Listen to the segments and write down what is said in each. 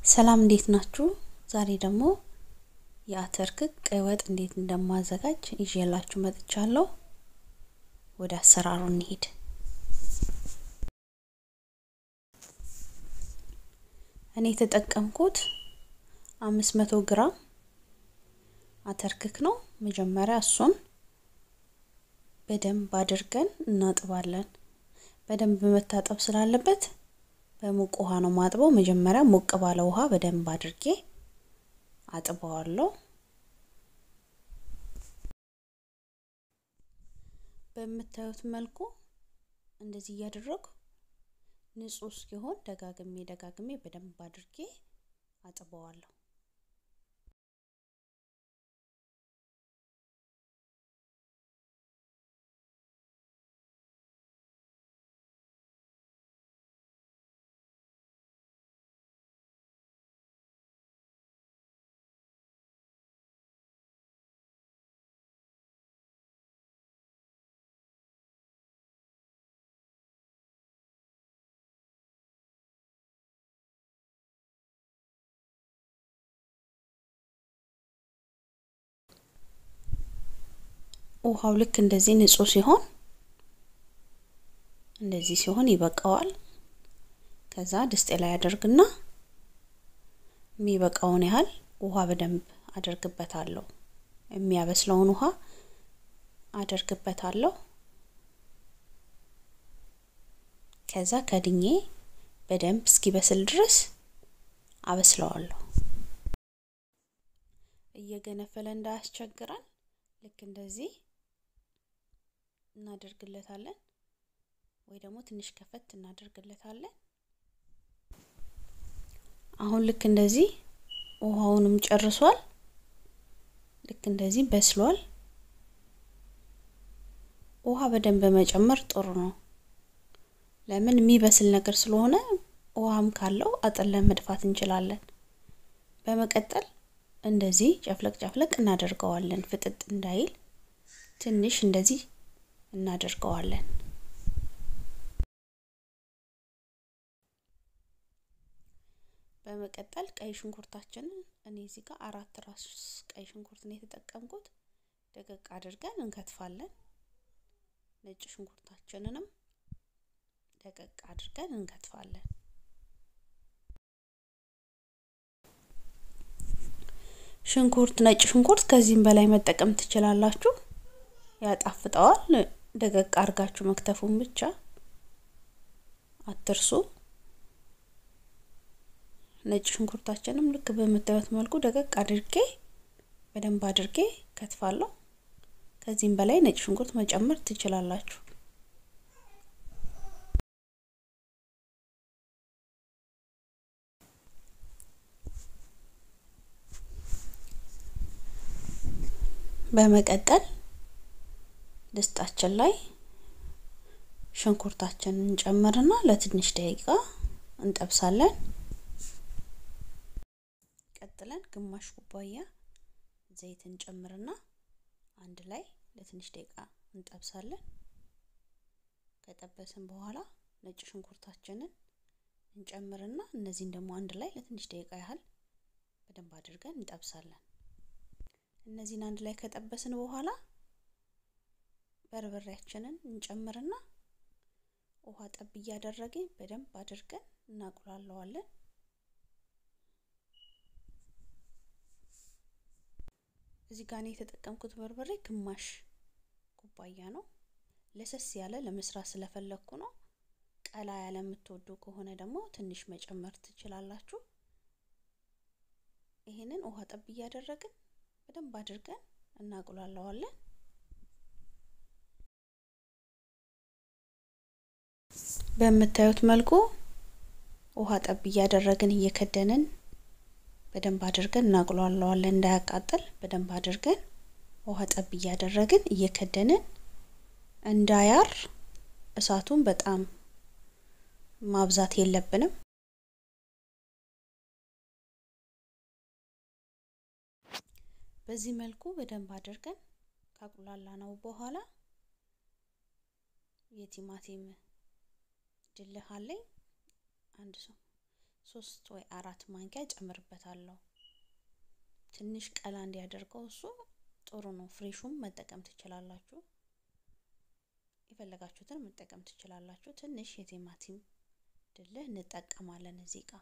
ሰላም እንዴት ናችሁ? ዛሬ ደግሞ የአተር ክክ ቀይ ወጥ እንዴት እንደማዘጋጅ ይዤላችሁ መጥቻለሁ። ወደ አሰራሩ እንሂድ። እኔ የተጠቀምኩት አምስት መቶ ግራም አተር ክክ ነው። መጀመሪያ እሱን በደንብ አድርገን እናጥባለን። በደንብ መታጠብ ስላለበት በሙቅ ውሃ ነው ማጥበው። መጀመሪያ ሞቅ ባለ ውሃ በደንብ አድርጌ አጥበዋለሁ። በምታዩት መልኩ እንደዚህ እያደረጉ ንጹህ እስኪሆን ደጋግሜ ደጋግሜ በደንብ አድርጌ አጥበዋለሁ። ውሃው ልክ እንደዚህ ንጹህ ሲሆን እንደዚህ ሲሆን ይበቃዋል። ከዛ ድስጤ ላይ አደርግና የሚበቃውን ያህል ውሃ በደንብ አደርግበታለሁ። የሚያበስለውን ውሃ አደርግበታለሁ። ከዛ ከድኜ በደንብ እስኪበስል ድረስ አበስለዋለሁ። እየገነፈለ እንዳያስቸግረን ልክ እንደዚህ እናደርግለታለን ወይ ደግሞ ትንሽ ከፈት እናደርግለታለን። አሁን ልክ እንደዚህ ውሃውንም ጨርሷል። ልክ እንደዚህ በስሏል። ውሃ በደንብ መጨመር ጥሩ ነው። ለምን የሚበስል ነገር ስለሆነ ውሃም ካለው አጥለን መድፋት እንችላለን። በመቀጠል እንደዚህ ጨፍለቅ ጨፍለቅ እናደርገዋለን። ፍጥጥ እንዳይል ትንሽ እንደዚህ እናደርገዋለን። በመቀጠል ቀይ ሽንኩርታችንን እኔ እዚህ ጋር አራት ራስ ቀይ ሽንኩርት ነው የተጠቀምኩት። ደቀቅ አድርገን እንከትፋለን። ነጭ ሽንኩርታችንንም ደቀቅ አድርገን እንከትፋለን። ሽንኩርት ነጭ ሽንኩርት ከዚህም በላይ መጠቀም ትችላላችሁ፣ ያጣፍጠዋል። ደቀቅ አድርጋችሁ መክተፉን ብቻ አትርሱ። ነጭ ሽንኩርታችንም ልክ በምታዩት መልኩ ደቀቅ አድርጌ በደንብ አድርጌ ከትፋለሁ። ከዚህም በላይ ነጭ ሽንኩርት መጨመር ትችላላችሁ። በመቀጠል ድስታችን ላይ ሽንኩርታችንን እንጨምርና ለትንሽ ደቂቃ እንጠብሳለን። ቀጥለን ግማሽ ኩባያ ዘይት እንጨምርና አንድ ላይ ለትንሽ ደቂቃ እንጠብሳለን። ከጠበስን በኋላ ነጭ ሽንኩርታችንን እንጨምርና እነዚህን ደግሞ አንድ ላይ ለትንሽ ደቂቃ ያህል በደንብ አድርገን እንጠብሳለን። እነዚህን አንድ ላይ ከጠበስን በኋላ በርበሬያችንን እንጨምርና ውሃ ጠብ እያደረግን በደንብ አድርገን እናቁላለዋለን። እዚህ ጋር እኔ የተጠቀምኩት በርበሬ ግማሽ ኩባያ ነው። ለሰስ ያለ ለመስራት ስለፈለግኩ ነው። ቀላ ያለ የምትወዱ ከሆነ ደግሞ ትንሽ መጨመር ትችላላችሁ። ይሄንን ውሃ ጠብ እያደረግን በደንብ አድርገን እናቁላለዋለን። በምታዩት መልኩ ውሃ ጠብ እያደረግን እየከደንን በደንብ አድርገን እናቁላለዋለን። እንዳያቃጥል በደንብ አድርገን ውሃ ጠብ እያደረግን እየከደንን እንዳያር እሳቱን በጣም ማብዛት የለብንም። በዚህ መልኩ በደንብ አድርገን ካቁላላ ነው በኋላ የቲማቲም ድልህ አለኝ አንድ ሰው ሶስት ወይ አራት ማንኪያ ጨምርበታለሁ። ትንሽ ቀላ እንዲያደርገው እሱ ጥሩ ነው። ፍሬሹም መጠቀም ትችላላችሁ። የፈለጋችሁትን መጠቀም ትችላላችሁ። ትንሽ የቲማቲም ድልህ እንጠቀማለን እዚህ ጋር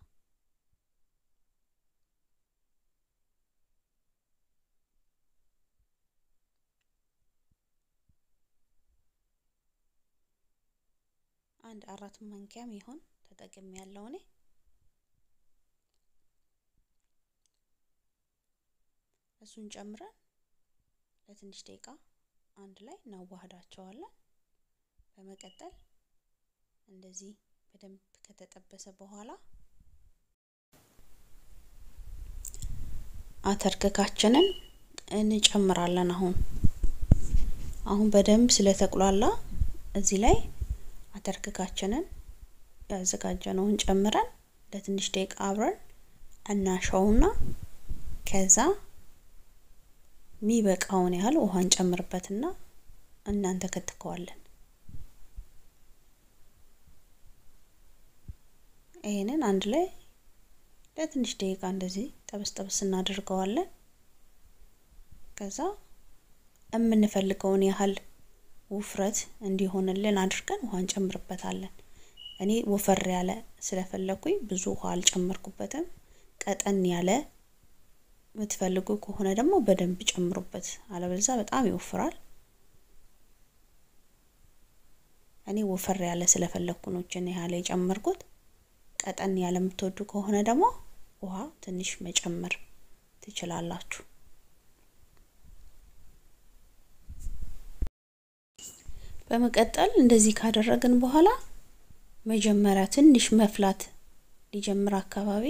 አንድ አራት ማንኪያም ይሆን ተጠቅሜ ያለው እኔ እሱን ጨምረን ለትንሽ ደቂቃ አንድ ላይ እናዋህዳቸዋለን። በመቀጠል እንደዚህ በደንብ ከተጠበሰ በኋላ አተርክካችንን እንጨምራለን። አሁን አሁን በደንብ ስለተቁላላ እዚህ ላይ አተርክካችንን ያዘጋጀነውን ጨምረን ለትንሽ ደቂቃ አብረን እናሸውና ከዛ የሚበቃውን ያህል ውሃ እንጨምርበትና እናንተ ከትከዋለን። ይሄንን አንድ ላይ ለትንሽ ደቂቃ እንደዚህ ጠበስ ጠበስ እናደርገዋለን። ከዛ የምንፈልገውን ያህል ውፍረት እንዲሆንልን አድርገን ውሃ እንጨምርበታለን። እኔ ወፈር ያለ ስለፈለኩኝ ብዙ ውሃ አልጨመርኩበትም። ቀጠን ያለ የምትፈልጉ ከሆነ ደግሞ በደንብ ጨምሩበት፣ አለበለዛ በጣም ይወፍራል። እኔ ወፈር ያለ ስለፈለኩ ነው እችን ያህል የጨመርኩት። ቀጠን ያለ የምትወዱ ከሆነ ደግሞ ውሃ ትንሽ መጨመር ትችላላችሁ። በመቀጠል እንደዚህ ካደረግን በኋላ መጀመሪያ ትንሽ መፍላት ሊጀምር አካባቢ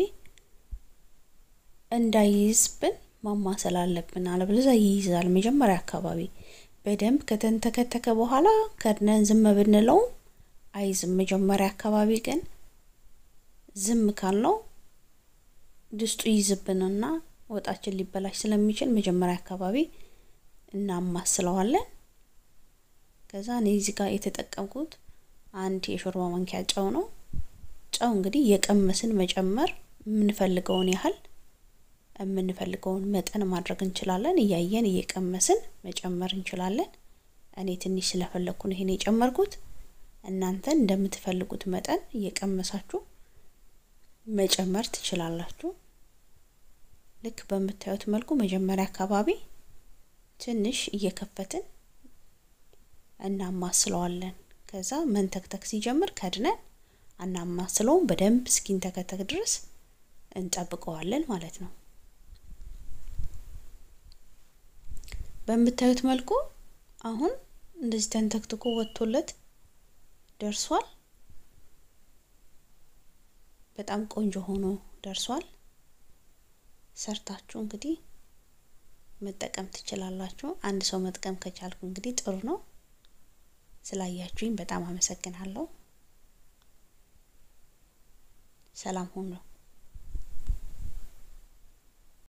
እንዳይይዝብን ማማሰል አለብን። አለበለዚያ ይይዛል። መጀመሪያ አካባቢ በደንብ ከተንተከተከ በኋላ ከድነን ዝም ብንለው አይዝም። መጀመሪያ አካባቢ ግን ዝም ካልነው ድስጡ ይይዝብንና ወጣችን ሊበላሽ ስለሚችል መጀመሪያ አካባቢ እናማስለዋለን። ከዛ እኔ እዚህ ጋር የተጠቀምኩት አንድ የሾርባ ማንኪያ ጨው ነው። ጨው እንግዲህ የቀመስን መጨመር የምንፈልገውን ያህል የምንፈልገውን መጠን ማድረግ እንችላለን። እያየን እየቀመስን መጨመር እንችላለን። እኔ ትንሽ ስለፈለኩ ነው ይሄን የጨመርኩት። እናንተ እንደምትፈልጉት መጠን እየቀመሳችሁ መጨመር ትችላላችሁ። ልክ በምታዩት መልኩ መጀመሪያ አካባቢ ትንሽ እየከፈትን እናማስለዋለን። ከዛ መንተክተክ ሲጀምር ከድነን አናማስለውም። በደንብ እስኪንተከተክ ድረስ እንጠብቀዋለን ማለት ነው። በምታዩት መልኩ አሁን እንደዚህ ተንተክትኮ ወጥቶለት ደርሷል። በጣም ቆንጆ ሆኖ ደርሷል። ሰርታችሁ እንግዲህ መጠቀም ትችላላችሁ። አንድ ሰው መጥቀም ከቻልኩ እንግዲህ ጥሩ ነው። ስላያችሁኝ በጣም አመሰግናለሁ። ሰላም ሁኑ።